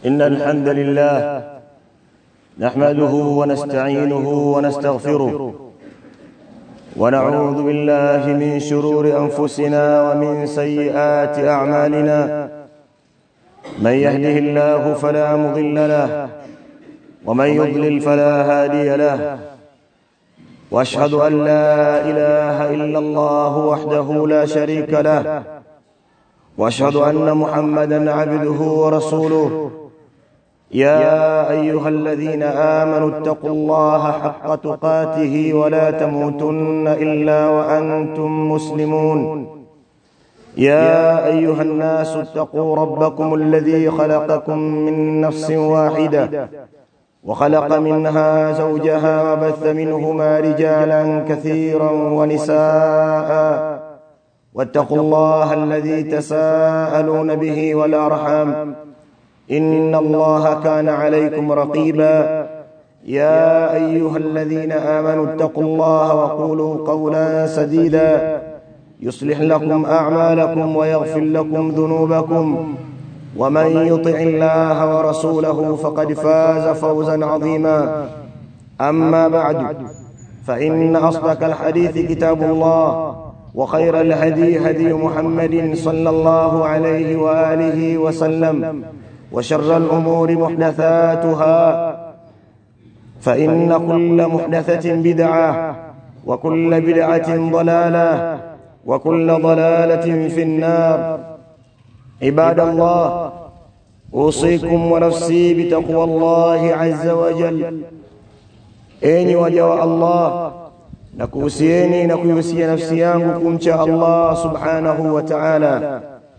إن الحمد لله نحمده ونستعينه ونستغفره ونعوذ بالله من شرور أنفسنا ومن سيئات أعمالنا من يهده الله فلا مضل له ومن يضلل فلا هادي له واشهد ان لا اله الا الله وحده لا شريك له واشهد ان محمدا عبده ورسوله يا ايها الذين امنوا اتقوا الله حق تقاته ولا تموتن الا وانتم مسلمون يا ايها الناس اتقوا ربكم الذي خلقكم من نفس واحده وخلق منها زوجها وبث منهما رجالا كثيرا ونساء واتقوا الله الذي تساءلون به والارحام ان الله كان عليكم رقيبا يا ايها الذين امنوا اتقوا الله وقولوا قولا سديدا يصلح لكم اعمالكم ويغفر لكم ذنوبكم ومن يطع الله ورسوله فقد فاز فوزا عظيما اما بعد فان اصدق الحديث كتاب الله وخير الهدي هدي محمد صلى الله عليه واله وسلم وشر الامور محدثاتها فان كل محدثه بدعه وكل بدعه ضلاله وكل ضلاله في النار عباد الله اوصيكم ونفسي بتقوى الله عز وجل enyi waja wa Allah na kuhusieni na kuihusia nafsi yangu kumcha Allah subhanahu wa ta'ala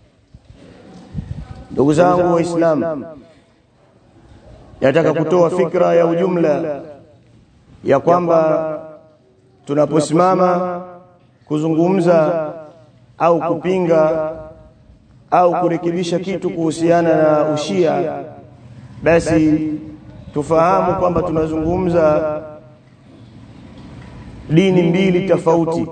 ndugu zangu waislamu nataka kutoa fikra ya ujumla ya kwamba tunaposimama kuzungumza au kupinga au kurekebisha kitu kuhusiana na ushia basi tufahamu kwamba tunazungumza dini mbili tofauti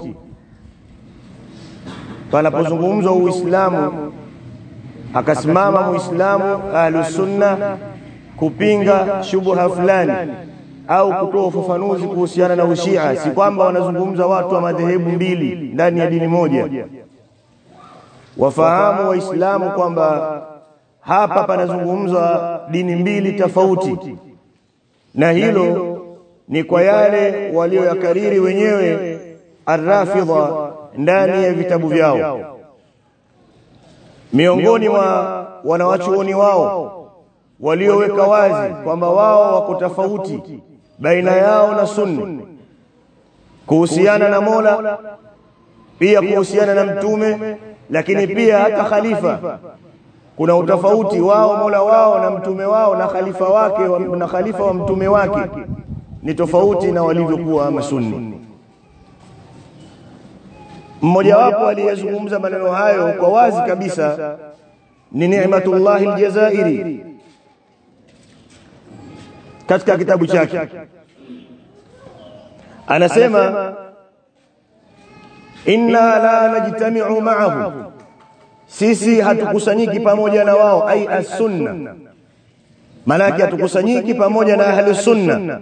panapozungumzwa uislamu akasimama muislamu ahlus sunna kupinga shubha fulani au kutoa ufafanuzi kuhusiana na ushia si kwamba wanazungumza watu wa madhehebu mbili ndani ya dini moja wafahamu waislamu kwamba hapa panazungumzwa dini mbili tofauti na hilo ni kwa yale walioyakariri wenyewe arrafidha ndani ya vitabu vyao miongoni mwa wanawachuoni wao walioweka wazi kwamba wao wako tofauti baina yao na sunni kuhusiana na Mola pia kuhusiana na mtume lakini pia hata khalifa kuna utofauti wao Mola wao na mtume wao na khalifa wake na khalifa wa mtume wake ni tofauti na walivyokuwa masunni mmoja wapo aliyezungumza maneno hayo kwa wazi kabisa ni Ni'matullah al-Jazairi katika kitabu chake anasema inna la najtami'u ma'ahu sisi hatukusanyiki pamoja na wao ai as-sunna malaki hatukusanyiki pamoja na ahli sunna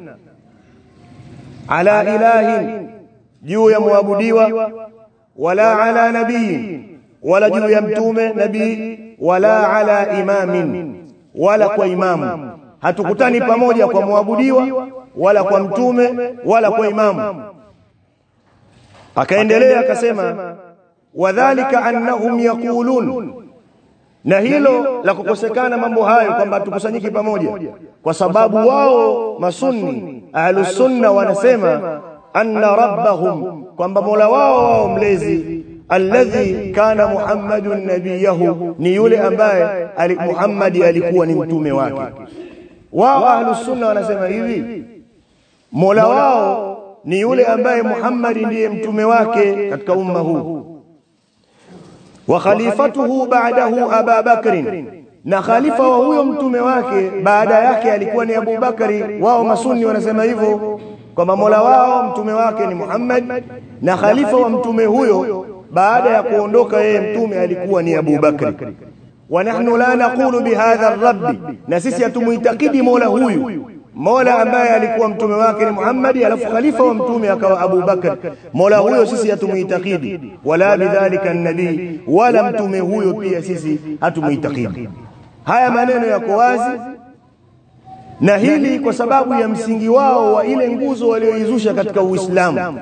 ala ilahin juu ya muabudiwa wala ala nabii wala juu ya mtume nabii wala ala imamin wala kwa imamu hatukutani pamoja kwa muabudiwa wala kwa mtume wala kwa imamu akaendelea akasema wadhālika annahum yaqulun na hilo la kukosekana mambo hayo kwamba tukusanyiki pamoja kwa sababu wao masunni ahlus sunna wanasema anna rabbahum kwamba mola wao wao mlezi alladhi kana muhammadun nabiyahu ni yule ambaye ali muhammadi alikuwa ni mtume wake wao ahlus sunna wanasema hivi mola wao ni yule ambaye muhammadi ndiye mtume wake katika umma huu wa khalifatuhu ba'dahu Aba Bakrin na khalifa wa huyo mtume wake baada yake alikuwa ni Abu Bakari wao masunni wanasema hivyo kwamba mola wao mtume wake ni Muhammad na khalifa wa mtume huyo baada ya kuondoka yeye mtume alikuwa ni Abu Bakri wa nahnu la naqulu bihadha ar-rabb na sisi hatumuitakidi mola huyu mola ambaye alikuwa mtume wake ni Muhammad alafu khalifa wa mtume akawa Abu Bakar mola huyo sisi hatumuitakidi wala bidhalika an-nabii wala mtume huyo pia sisi hatumuitakidi haya maneno yako wazi na hili kwa sababu ya msingi wao wa ile nguzo walioizusha katika Uislamu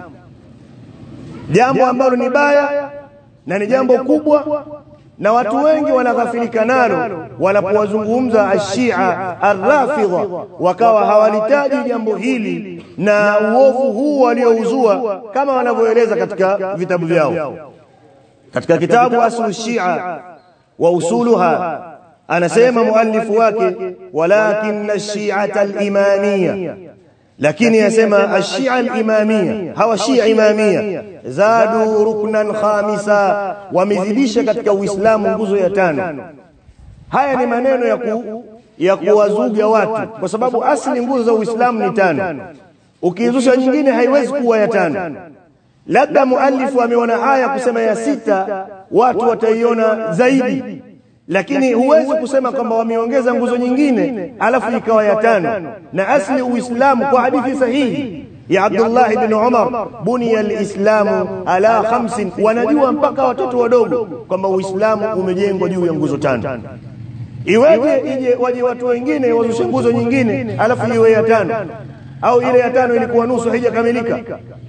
jambo ambalo ni baya na ni jambo kubwa na watu wengi wanaghafilika nalo wanapowazungumza ashia arrafidha wakawa hawalitaji jambo hili na uovu huu waliouzua kama wanavyoeleza katika vitabu vyao katika kitabu aslu shia wa usuluha anasema muallifu wake walakin ash-shi'ata al-imamiyya lakini yasema ash-shi'a al-imamiyya hawa shi'a imamiyya zadu ruknan khamisa wamezidisha katika uislamu nguzo ya tano haya ni maneno ya ku, ya kuwazuga watu kwa sababu asli nguzo za uislamu ni tano ukiizusha nyingine haiwezi kuwa ya tano labda muallifu ameona haya kusema ya sita watu wataiona zaidi lakini huwezi kusema kwamba wameongeza nguzo nyingine alafu ikawa ya tano na asli uislamu kwa hadithi sahihi ya Abdullah ibn Umar buniya alislamu ala khamsin wanajua mpaka watoto wadogo kwamba uislamu umejengwa juu ya nguzo tano iweje ije waje watu wengine wazushe nguzo nyingine alafu iwe ya tano au ile ya tano ilikuwa nusu haijakamilika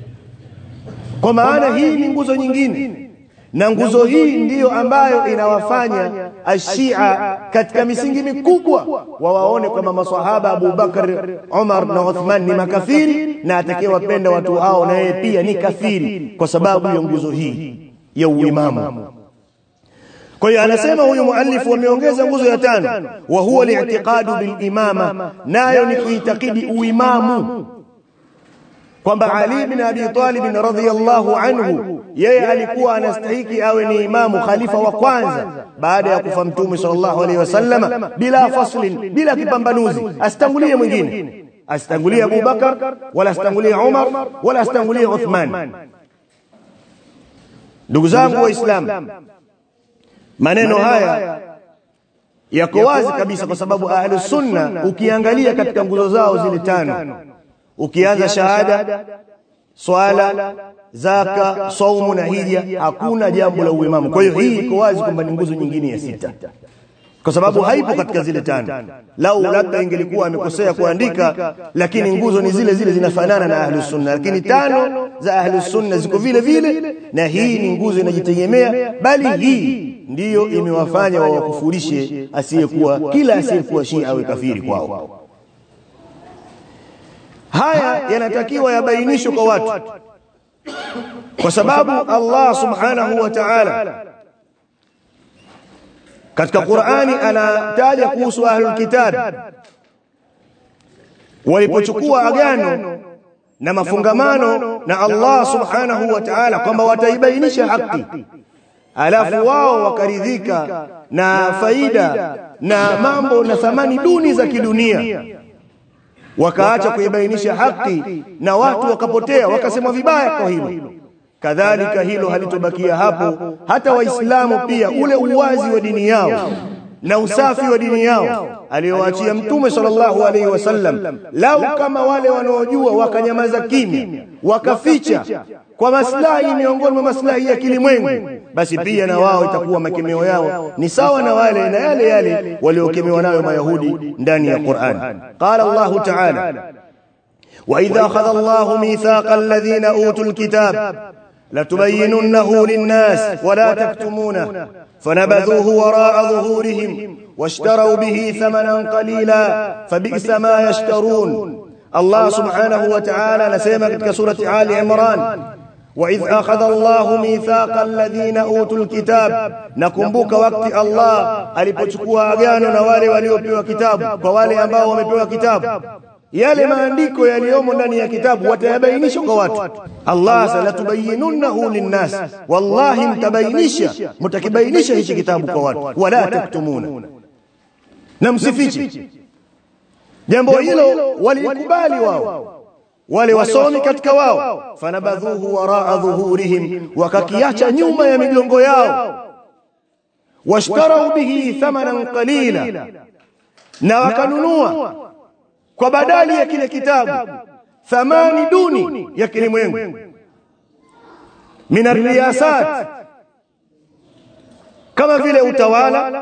kwa maana hii ni nguzo nyingine na nguzo hii ndiyo ambayo inawafanya ashia katika misingi mikubwa wawaone kwamba maswahaba Abu Bakar, Umar na Uthman ni makafiri na atakayewapenda watu hao na yeye pia ni kafiri kwa sababu ya nguzo hii ya uimamu. Kwa hiyo anasema huyu muallifu wameongeza nguzo ya tano, wa huwa li'tiqadu bil imama, nayo ni kuitakidi uimamu kwamba Ali bin Abi Talib radhiyallahu anhu yeye alikuwa anastahiki awe ni imamu khalifa wa kwanza baada ya kufa mtume sallallahu alaihi wasallama bila faslin bila kipambanuzi asitangulie mwingine asitangulie Abu Bakar wala asitangulie Umar wala asitangulie Uthman ndugu zangu waislamu maneno haya yako wazi kabisa kwa sababu ahlus sunna ukiangalia katika nguzo zao zile tano ukianza shahada swala zaka saumu na hija hakuna jambo la uimamu kwa hiyo hii iko wazi kwamba ni nguzo nyingine ya sita kwa sababu haipo katika zile tano lau labda ingelikuwa amekosea kuandika lakini nguzo ni zile zile zinafanana na ahlus sunna lakini tano za ahlus sunna ziko vile vile na hii ni nguzo inajitegemea bali hii ndiyo imewafanya wawakufurishe asiyekuwa kila asiyekuwa shia awe kafiri kwao haya yanatakiwa yabainishwe kwa watu kwa sababu Allah subhanahu wa ta'ala katika Qur'ani anataja kuhusu ahlul kitab walipochukua agano na mafungamano na Allah subhanahu wa ta'ala kwamba wataibainisha haki alafu wao wakaridhika na faida na mambo na thamani duni za kidunia wakaacha kuibainisha haki na watu wakapotea wakasema vibaya kwa hilo kadhalika hilo halitobakia hapo hata waislamu pia ule uwazi wa dini yao na usafi wa dini yao aliyowaachia mtume sallallahu alaihi wasallam lau kama wale wanaojua wakanyamaza kimya wakaficha kwa maslahi miongoni mwa maslahi ya kilimwengu basi pia na wao itakuwa makemeo yao ni sawa na wale na yale yale waliokemewa nayo mayahudi ndani ya Qur'an qala Allah ta'ala وإذا أخذ الله ميثاق الذين أوتوا الكتاب لتبيننه للناس ولا تكتمونه فنبذوه وراء ظهورهم واشتروا به ثمنا قليلا فبئس ما يشترون الله سبحانه وتعالى نسيما كتك سورة آل عمران وإذ أخذ الله ميثاق الذين أوتوا الكتاب نكمبوك وقت الله alipochukua agano na wale waliopewa kitabu kwa wale ambao wamepewa kitabu yale maandiko yaliyomo ndani ya kitabu watayabainisha kwa watu Allah salatubayinunnahu linnas wallahi mtabainisha mtakibainisha hichi kitabu kwa watu wala taktumuna na msifiche jambo hilo walikubali wao wale wasomi katika wao fanabadhuhu waraa dhuhurihim wakakiacha nyuma ya migongo yao washtarau bihi thamanan qalila na wakanunua kwa badali ya kile kitabu thamani duni ya kilimwengu min arriyasat kama vile utawala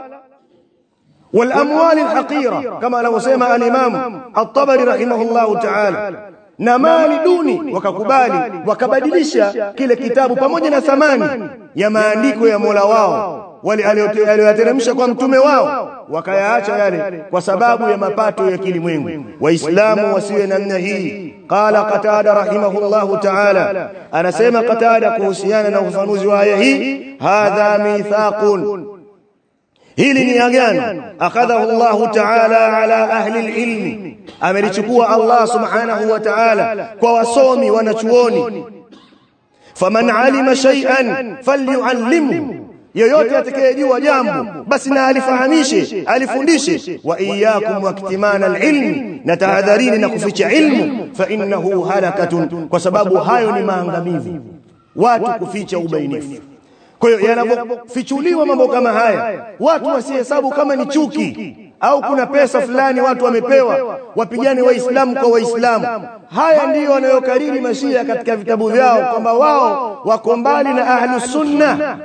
والاموال الحقيره كما لو سمع الامام الطبري رحمه الله تعالى na mali duni wakakubali wakabadilisha kile kitabu pamoja na thamani ya maandiko ya Mola wao wale aliyoyateremsha kwa mtume wao wakayaacha yale kwa sababu ya mapato ya kilimwengu waislamu wasiwe namna hii qala qatada rahimahullahu ta'ala anasema qatada kuhusiana na ufafanuzi wa aya hii hadha mithaqun hili ni agano akadhahu Allah ta'ala ala ahli alilmi amelichukua Allah subhanahu wa ta'ala kwa wasomi wanachuoni faman alima shay'an falyuallimhu yoyote atakayejua jambo basi na alifahamishe alifundishe wa iyyakum waktimana alilmi na tahadharini na kuficha ilmu fa innahu halakatun kwa sababu hayo ni maangamivu watu kuficha ubainifu kwa hiyo yanapofichuliwa mambo kama haya watu wasihesabu kama ni chuki au kuna pesa fulani watu wamepewa wapigane waislamu kwa waislamu haya ndiyo wanayokariri mashia katika vitabu vyao kwamba wao wako mbali na ahlus sunna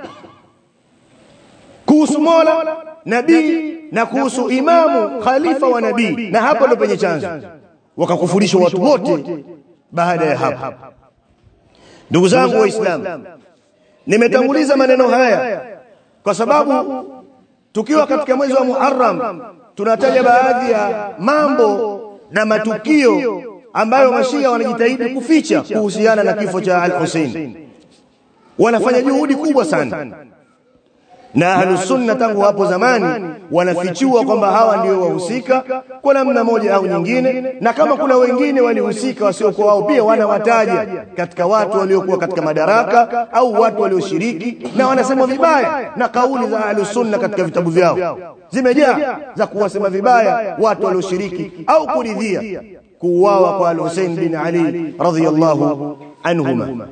kuhusu Mola nabii na kuhusu imamu khalifa wa nabii na hapo ndo penye chanzo wakakufurishwa watu wote baada ya hapo ndugu zangu waislamu nimetanguliza maneno haya kwa sababu tukiwa katika mwezi wa Muharram tunataja baadhi ya mambo na matukio ambayo mashia wanajitahidi kuficha kuhusiana na kifo cha Al-Hussein wanafanya juhudi kubwa sana na ahlus sunna tangu hapo zamani wanafichua kwamba hawa ndio wahusika kwa namna moja au nyingine na kama kuna wengine walihusika wasiokuwa wao pia wanawataja katika watu waliokuwa katika madaraka au watu walioshiriki na wanasema vibaya na kauli za ahlus sunna katika vitabu vyao zimejaa za kuwasema vibaya watu walioshiriki au kuridhia kuuawa kwa al-Hussein bin Ali radhiyallahu anhuma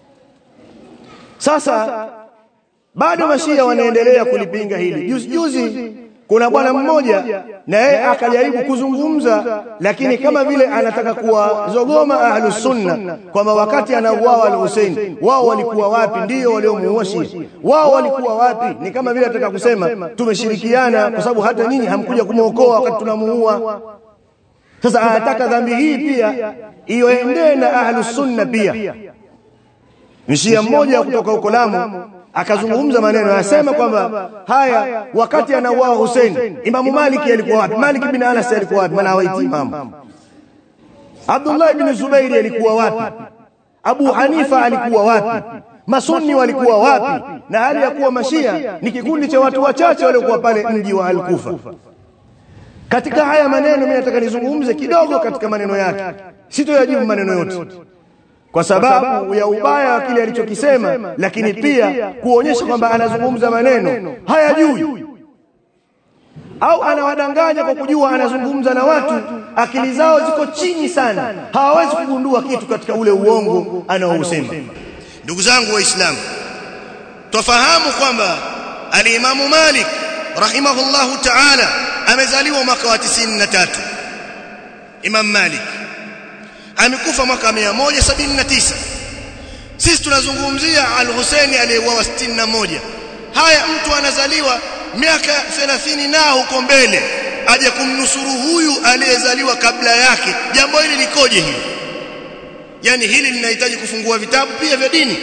sasa bado mashia wanaendelea kulipinga hili juzi juzi kuna bwana mmoja na yeye akajaribu kuzungumza lakini kama vile anataka kuwazogoma ahlus sunna kwamba wakati anauawa al-Hussein wao walikuwa wapi ndio waliomuua Shia wao walikuwa wapi ni kama vile anataka kusema tumeshirikiana kwa sababu hata nyinyi hamkuja kumuokoa wakati tunamuua sasa anataka dhambi hii pia iyoendee na ahlus sunna pia mshia mmoja kutoka huko Lamu akazungumza maneno anasema kwamba haya wakati anauawa Hussein Imamu Maliki alikuwa wapi Malik bin Anas alikuwa wapi maana hawaiti imamu Abdullah ibn Zubairi alikuwa wapi Abu Hanifa alikuwa wapi Masunni walikuwa wapi na hali ya kuwa mashia ni kikundi cha watu wachache waliokuwa pale mji wa Al-Kufa katika haya maneno mimi nataka nizungumze kidogo katika maneno yake sitoyajibu maneno yote kwa sababu ya ubaya wa kile alichokisema lakini pia kuonyesha kwamba anazungumza maneno hayajui au anawadanganya kwa kujua anazungumza na watu akili zao ziko chini sana hawawezi kugundua kitu katika ule uongo anaousema ndugu zangu waislamu twafahamu kwamba alimamu Malik rahimahullahu ta'ala amezaliwa mwaka wa 93 Imam Malik amekufa mwaka 179 sisi tunazungumzia al-Husaini aliyeuawa 61 haya mtu anazaliwa miaka 30 na huko mbele aje kumnusuru huyu aliyezaliwa kabla yake jambo hili likoje hili yani hili linahitaji kufungua vitabu pia vya dini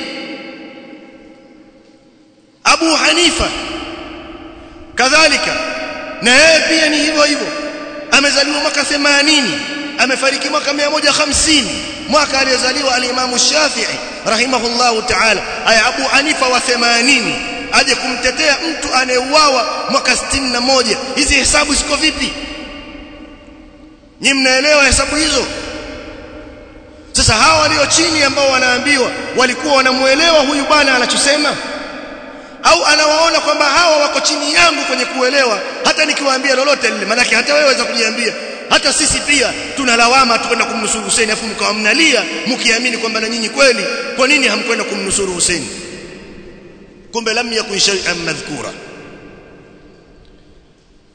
Abu Hanifa kadhalika na yeye pia ni hivyo hivyo amezaliwa mwaka 80 amefariki mwaka 150 mwaka aliyozaliwa al-Imam Shafi'i rahimahullahu ta'ala aya Abu Hanifa wa 80 aje kumtetea mtu anayeuawa mwaka 61 hizi hesabu ziko vipi Nyinyi mnaelewa hesabu hizo sasa hawa walio chini ambao wanaambiwa walikuwa wanamuelewa huyu bwana anachosema au anawaona kwamba hawa wako chini yangu kwenye kuelewa hata nikiwaambia lolote lile manake hata wewe waweza kujiambia hata sisi pia tunalawama tukwenda kumnusuru Hussein afu mkawa mnalia mkiamini kwamba na nyinyi kweli kwa nini hamkwenda kumnusuru Hussein kumbe lam yakun shay'an madhkura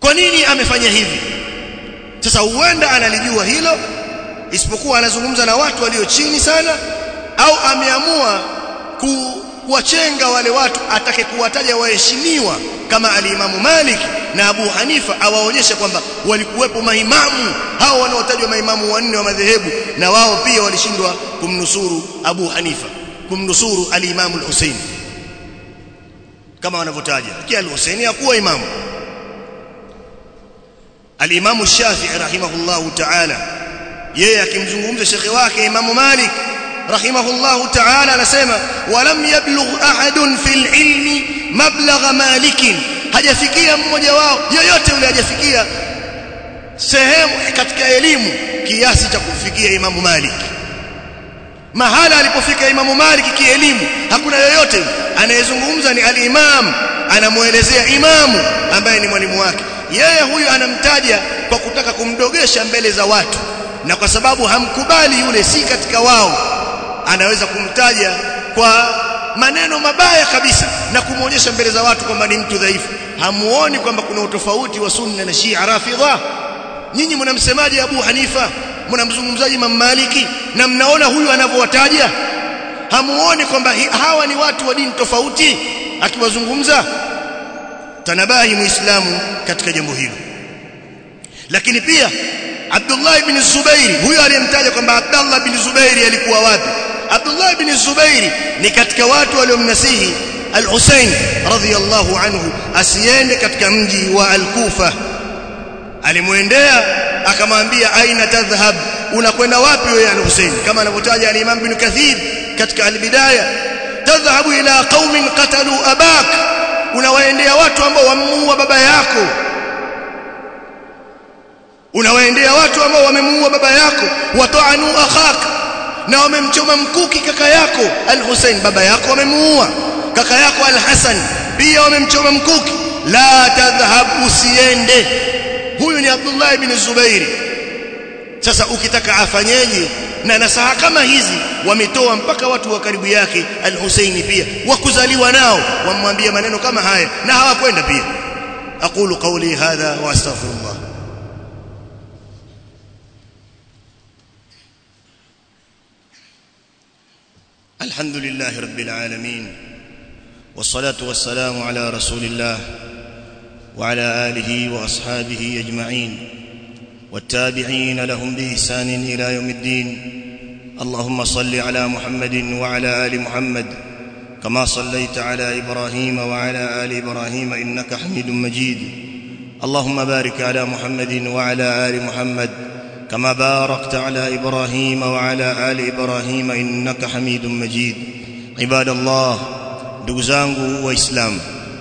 kwa nini amefanya hivi sasa huenda analijua hilo isipokuwa anazungumza na watu walio chini sana au ameamua kuwachenga wale watu atake kuwataja waheshimiwa kama alimamu Malik na Abu Hanifa awaonyeshe kwamba walikuwepo maimamu hao wanaotajwa maimamu wanne wa madhehebu na wao pia walishindwa kumnusuru Abu Hanifa kumnusuru alimamu al-Husaini kama wanavyotaja kia al-Husaini hakuwa imamu alimamu Shafi'i rahimahullahu ta'ala yeye akimzungumza shekhi wake imamu Malik rahimahullahu ta'ala anasema walam yablugh ahadun fil ilmi mablagha malikin hajafikia mmoja wao yoyote yule hajafikia sehemu katika elimu kiasi cha kufikia imamu Malik mahala alipofika imamu Malik kielimu hakuna yoyote anayezungumza ni al-imam anamuelezea imamu ambaye ni mwalimu wake yeye huyu anamtaja kwa kutaka kumdogesha mbele za watu na kwa sababu hamkubali yule si katika wao anaweza kumtaja kwa maneno mabaya kabisa na kumwonyesha mbele za watu kwamba ni mtu dhaifu hamuoni kwamba kuna utofauti wa sunna na shia rafidha nyinyi mnamsemaje Abu Hanifa mnamzungumzaji Imam Maliki na mnaona huyu anavyowataja hamuoni kwamba hawa ni watu wa dini tofauti akiwazungumza tanabahi muislamu katika jambo hilo lakini pia Abdullah ibn Zubairi huyo aliyemtaja kwamba Abdullah ibn Zubairi alikuwa wapi Abdullah ibn Zubairi ni katika watu waliomnasihi Al-Husayn radhiyallahu anhu asiende katika mji wa Al-Kufa alimwendea akamwambia aina tadhhab unakwenda wapi wewe Al-Husayn kama anavyotaja al-Imam Ibn Kathir katika al-Bidaya tadhhabu ila qaumin qatalu abak unawaendea watu ambao wamemuua baba yako unawaendea watu ambao wamemuua baba yako wataanu akhak na wamemchoma mkuki kaka yako al-Hussein baba yako wamemuua kaka yako al-Hasan pia wamemchoma mkuki la tadhhab usiende huyu ni Abdullah ibn Zubairi sasa ukitaka afanyeje na nasaha kama hizi wametoa mpaka watu wa karibu yake al-Husaini pia wakuzaliwa nao wamwambia maneno kama haya na hawakwenda pia aqulu qawli hadha wa astaghfirullah الحمد لله رب العالمين والصلاة والسلام على رسول الله وعلى آله وأصحابه أجمعين والتابعين لهم بإحسان إلى يوم الدين اللهم صل على محمد وعلى آل محمد كما صليت على إبراهيم وعلى آل إبراهيم إنك حميد مجيد اللهم بارك على محمد وعلى آل محمد كما باركت على إبراهيم وعلى آل إبراهيم إنك حميد مجيد عباد الله دوزانgu waislamu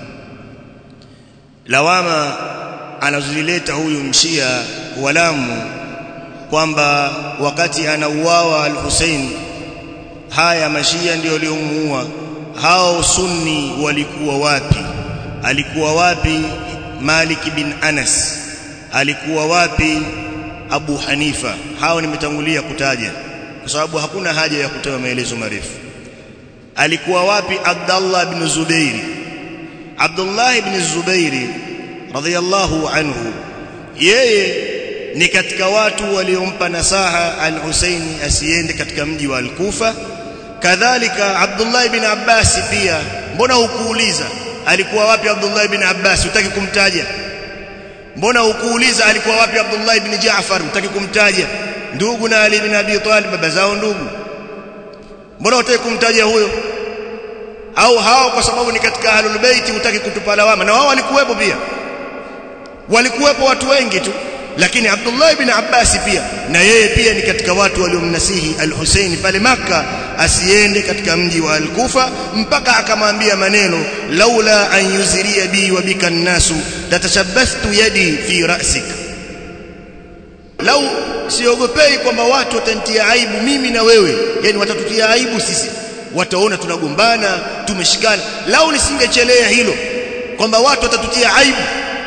lawama anazileta huyu mshia walamu kwamba wakati anauawa al-Hussein haya mashia ndio waliomuua hao sunni walikuwa wapi alikuwa wapi Malik bin Anas alikuwa wapi Abu Hanifa hao nimetangulia kutaja kwa sababu hakuna haja ya kutoa maelezo marefu alikuwa wapi Abdullah ibn Zubairi Abdullah ibn Zubairi radhiyallahu anhu yeye ni katika watu waliompa nasaha al-Husaini asiende katika mji wa al-Kufa kadhalika Abdullah ibn Abbas pia mbona hukuuliza alikuwa wapi Abdullah ibn Abbas utaki kumtaja mbona hukuuliza alikuwa wapi Abdullah ibn Jaafar utaki kumtaja ndugu na Ali ibn Abi Talib baba zao ndugu mbona utaki kumtaja huyo au hao kwa sababu ni katika ahlul bait utaki kutupa lawama na wao walikuwepo pia walikuwepo watu wengi tu lakini Abdullah ibn Abbas pia na yeye pia ni katika watu waliomnasihi al-Husaini pale maka asiende katika mji wa al-Kufa mpaka akamwambia maneno laula an yuziria bi wa bika nasu tatashabbathtu yadi fi ra'sik lau siogopei kwamba watu watanitia aibu mimi na wewe yani watatutia aibu sisi wataona tunagombana tumeshikana lau nisingechelea hilo kwamba watu watatutia aibu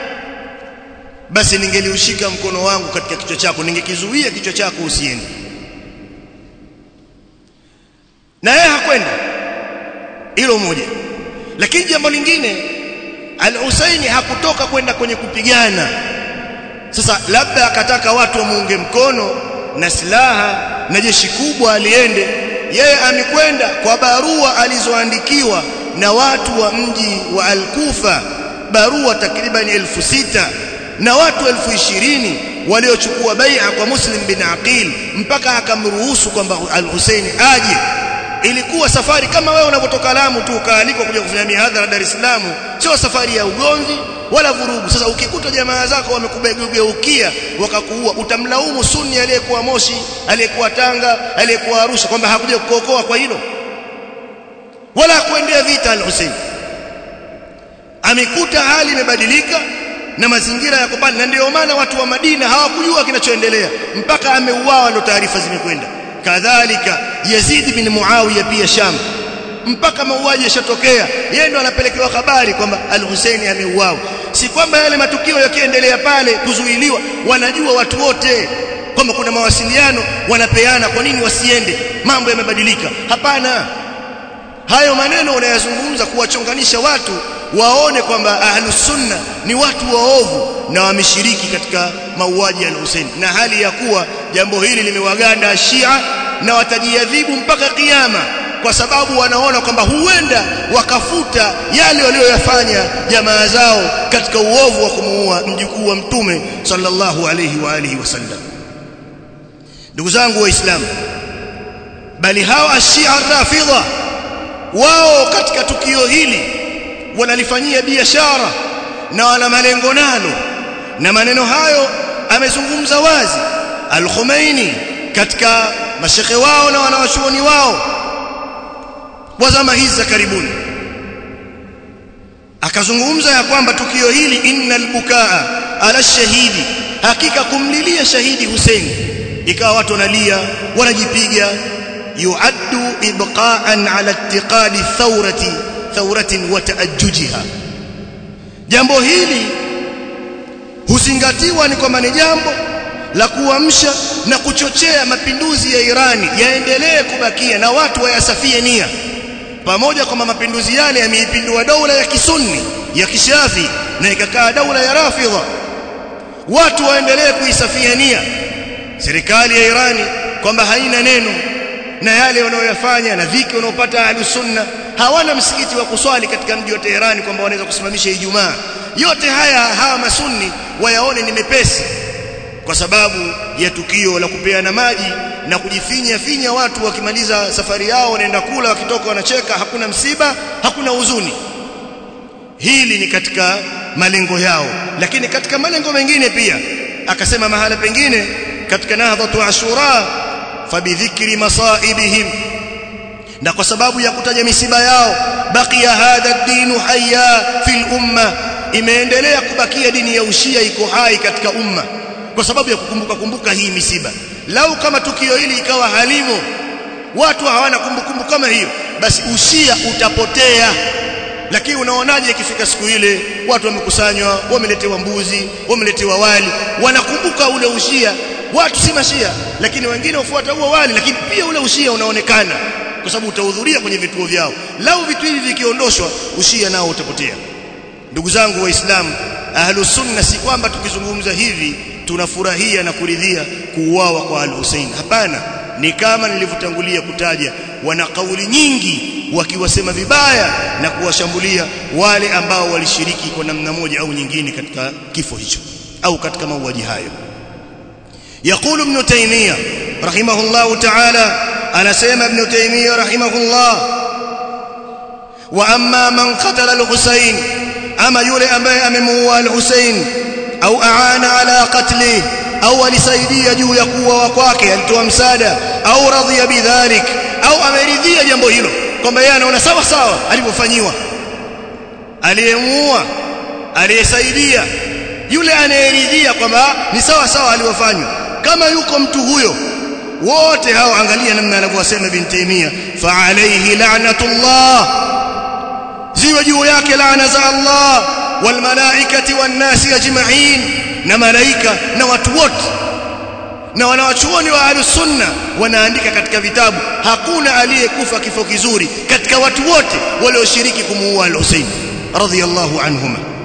basi ningeliushika mkono wangu katika kichwa chako ningekizuia kichwa chako usiende na yeye hakwenda hilo moja lakini jambo lingine al-Husaini hakutoka kwenda kwenye kupigana sasa labda akataka watu wamuunge mkono na silaha na jeshi kubwa aliende yeye amekwenda kwa barua alizoandikiwa na watu wa mji wa Al-Kufa barua takriban elfu sita na watu elfu ishirini waliochukua bai'a kwa Muslim bin Aqil mpaka akamruhusu kwamba Al-Hussein aje ilikuwa safari kama wewe unapotoka Lamu tu ukaalikwa kuja kufanya mihadhara Dar es Salaam sio safari ya ugomvi wala vurugu sasa ukikuta jamaa zako wamekubegeukia wakakuua utamlaumu sunni aliyekuwa Moshi aliyekuwa Tanga aliyekuwa Arusha kwamba hakuja kukuokoa kwa hilo wala kuendea vita al-Hussein amekuta hali imebadilika na mazingira yako pale na ndio maana watu wa Madina hawakujua kinachoendelea mpaka ameuawa ndio taarifa zimekwenda kadhalika Yazid bin Muawiya pia Sham mpaka mauaji yashatokea yeye ndo anapelekewa habari kwamba al-Hussein ameuawa si kwamba yale matukio yakiendelea pale kuzuiliwa wanajua watu wote kwamba kuna mawasiliano wanapeana kwa nini wasiende mambo yamebadilika hapana hayo maneno unayazungumza kuwachonganisha watu waone kwamba ahlus sunna ni watu waovu na wameshiriki katika mauaji ya Hussein na hali ya kuwa jambo hili limewaganda Shia na watajiadhibu mpaka kiyama kwa sababu wanaona kwamba huenda wakafuta yale walioyafanya jamaa zao katika uovu wa kumuua mjukuu wa mtume sallallahu alayhi wa alihi wasallam ndugu zangu waislamu bali hawa ashia rafidha wao katika tukio hili wanalifanyia biashara na wana malengo nalo na maneno hayo amezungumza wazi al-Khomeini katika mashekhe wao na wanawachuoni wao wa zama hizi za karibuni akazungumza ya kwamba tukio hili innal bukaa ala shahidi hakika kumlilia shahidi Hussein ikawa watu wanalia wanajipiga yuaddu ibqa'an ala ittiqadi thawrati thawratin wa taajjujiha jambo hili huzingatiwa ni kwamba ni jambo la kuamsha na kuchochea mapinduzi ya Irani yaendelee kubakia na watu wayasafie nia pamoja kwamba mapinduzi yale yameipindua daula ya kisunni ya kishafi na ikakaa daula ya rafidha watu waendelee kuisafia nia serikali ya Irani kwamba haina neno na yale wanayoyafanya na dhiki wanaopata ahlus sunna hawana msikiti wa kuswali katika mji wa Teherani kwamba wanaweza kusimamisha Ijumaa yote haya hawa masunni wayaone ni mepesi kwa sababu ya tukio la kupeana maji na kujifinya finya watu wakimaliza safari yao wanaenda kula wakitoka wanacheka hakuna msiba hakuna huzuni hili ni katika malengo yao lakini katika malengo mengine pia akasema mahala pengine katika nahdhatu ashura fabidhikri masaibihim na kwa sababu ya kutaja misiba yao baqiya hadha ad-din hayya fil umma imeendelea kubakia dini ya ushia iko hai katika umma kwa sababu ya kukumbuka kumbuka hii misiba lau kama tukio hili ikawa halimo watu hawana kumbukumbu kama hiyo basi ushia utapotea lakini unaonaje ikifika siku ile watu wamekusanywa wameletewa mbuzi wameletewa wali wanakumbuka ule ushia watu si mashia lakini wengine wafuata huo wali lakini pia ule ushia unaonekana kwa sababu utahudhuria kwenye vituo vyao lau vitu hivi vikiondoshwa ushia nao utapotea ndugu zangu waislamu ahlus sunna si kwamba tukizungumza hivi tunafurahia na kuridhia kuuawa kwa al-Hussein hapana ni kama nilivyotangulia kutaja wana kauli nyingi wakiwasema vibaya na kuwashambulia wale ambao walishiriki kwa namna moja au nyingine katika kifo hicho au katika mauaji hayo يقول ابن تيمية رحمه الله تعالى أنا سيما ابن تيمية رحمه الله وأما من قتل الحسين أما يولي أمي أمموا الحسين أو أعان على قتله أو alisaidia juu ya kuwa kwake alitoa msaada au radhiya bidhalik au ameridhia jambo hilo kwamba yeye anaona sawa sawa alivyofanyiwa aliyemuua aliyesaidia yule anayeridhia kwamba ni sawa sawa alivyofanywa kama yuko mtu huyo wote hao angalia namna anavyosema ibn Taymiyyah fa alayhi la'natullah ziwe juu yake laana za Allah wal malaikati wan nasi ajma'in na malaika na watu wote na wanawachuoni wa ahlus sunna wanaandika katika vitabu hakuna aliyekufa kifo kizuri katika watu wote walioshiriki kumuua al-Husayn radhiyallahu anhuma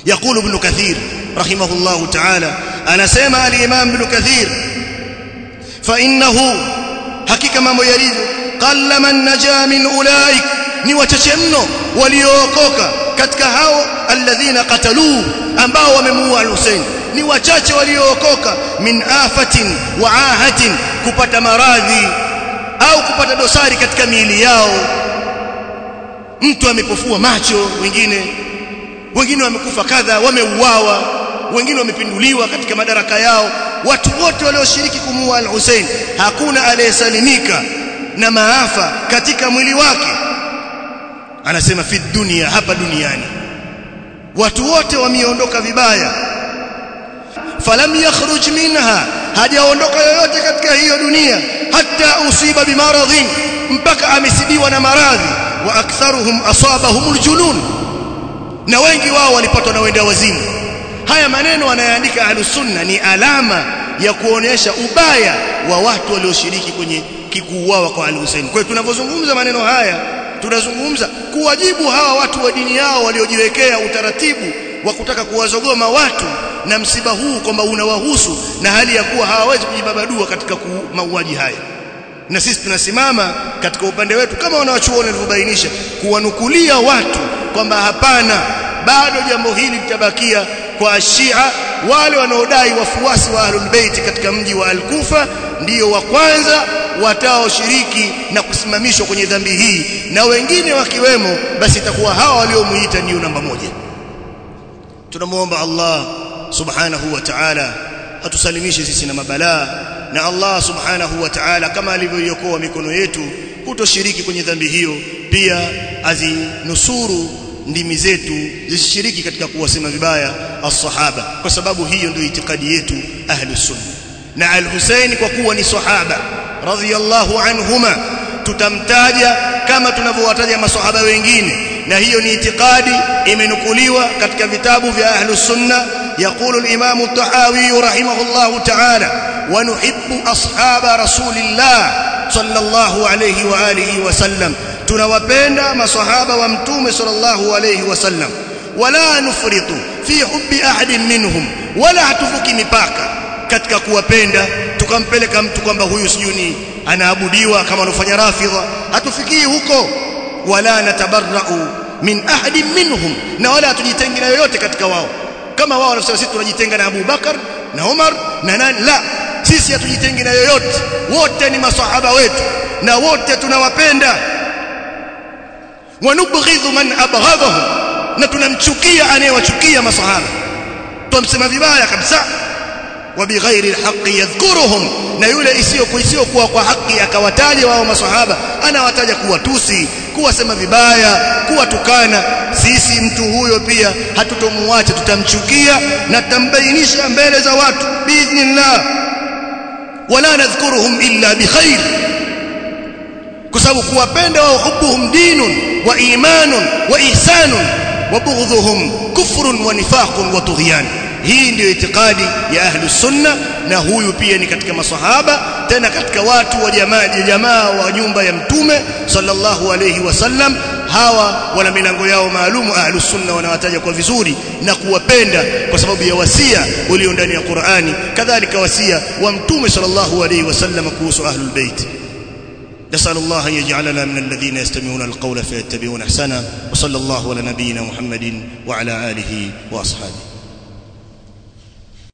يقول ابن كثير رحمه الله تعالى أنا سيما الإمام ابن كثير فإنه حقيقة ما يريد قل من نجا من أولئك ni wachache mno waliookoka katika hao alladhina qataluhu ambao wamemuua al-Hussein ni wachache waliookoka min afatin wa ahatin kupata maradhi au kupata dosari katika miili yao mtu amepofua macho wengine wengine wamekufa kadha wameuawa wengine wamepinduliwa katika madaraka yao watu wote walioshiriki kumuua al-Hussein hakuna aliyesalimika na maafa katika mwili wake anasema fi dunia hapa duniani watu wote wameondoka vibaya falam yakhruj minha hajaondoka yoyote katika hiyo dunia hata usiba bimaradhin mpaka amesibiwa na maradhi wa aktharuhum asabahum aljunun na wengi wao walipatwa na wenda wazimu haya maneno anayaandika ahlus sunna ni alama ya kuonesha ubaya wa watu walioshiriki kwenye kikuuawa kwa al-Hussein kwa hiyo tunavyozungumza maneno haya tunazungumza kuwajibu hawa watu wa dini yao waliojiwekea utaratibu wa kutaka kuwazogoma watu na msiba huu kwamba unawahusu na hali ya kuwa hawawezi kujibabadua katika mauaji haya na sisi tunasimama katika upande wetu kama wanawachuoni walivyobainisha kuwanukulia watu kwamba hapana bado jambo hili litabakia kwa Shia wale wanaodai wafuasi wa Ahlul Bait katika mji wa Al-Kufa ndiyo wa kwanza wataoshiriki na kusimamishwa kwenye dhambi hii na wengine wakiwemo basi itakuwa hawa waliomuita ndio namba moja tunamuomba Allah subhanahu wa ta'ala atusalimishe sisi na mabalaa na Allah subhanahu wa ta'ala kama alivyoiokoa mikono yetu kutoshiriki kwenye dhambi hiyo pia azinusuru ndimi zetu zisishiriki katika kuwasema vibaya as-sahaba kwa sababu hiyo ndio itikadi yetu ahlus sunna na al-Husayn kwa kuwa ni sahaba radhiyallahu anhuma tutamtaja kama tunavyowataja masahaba wengine na hiyo ni itikadi imenukuliwa katika vitabu vya ahlus sunna يقول الإمام الطحاوي رحمه الله تعالى ونحب أصحاب رسول الله صلى الله عليه وآله وسلم tunawapenda maswahaba wa mtume sallallahu alayhi wasallam wala nufritu fi hubbi ahadin minhum wala hatuvuki mipaka katika kuwapenda tukampeleka mtu kwamba huyu sijuni anaabudiwa kama anafanya rafidha hatufikii huko wala natabarra'u min ahadin minhum na wala hatujitengi na yoyote katika wao kama wao wanasema sisi tunajitenga na Abu Bakar na Umar na nani la sisi hatujitengi na yoyote wote ni maswahaba wetu na wote tunawapenda wanubghidhu man abghadhahum na tunamchukia anayewachukia masahaba tumsema vibaya kabisa wa bighairi alhaqi yadhkuruhum na yule isiyo kuisio kuwa kwa haki akawataja wao masahaba anawataja kuwatusi kuwasema vibaya kuwatukana sisi mtu huyo pia hatutomuacha tutamchukia na tutambainisha mbele za watu biidhnillah wala nadhkuruhum illa bikhair kwa sababu kuwapenda wao hubuhum dinun wa imanun wa ihsanun wa bughdhuhum kufrun wa nifaqun wa tughyan hii ndio itikadi ya ahlu sunna na huyu pia ni katika masahaba tena katika watu wa jamaa jamaa wa nyumba ya mtume sallallahu alayhi wasallam hawa wana milango yao maalumu ahlu sunna wanawataja kwa vizuri na kuwapenda kwa sababu ya wasia ulio ndani ya Qur'ani kadhalika wasia wa mtume sallallahu alayhi wasallam kuhusu ahlul bait نسأل الله أن يجعلنا من الذين يستمعون القول فيتبعون أحسنه وصلى الله على نبينا محمد وعلى آله وأصحابه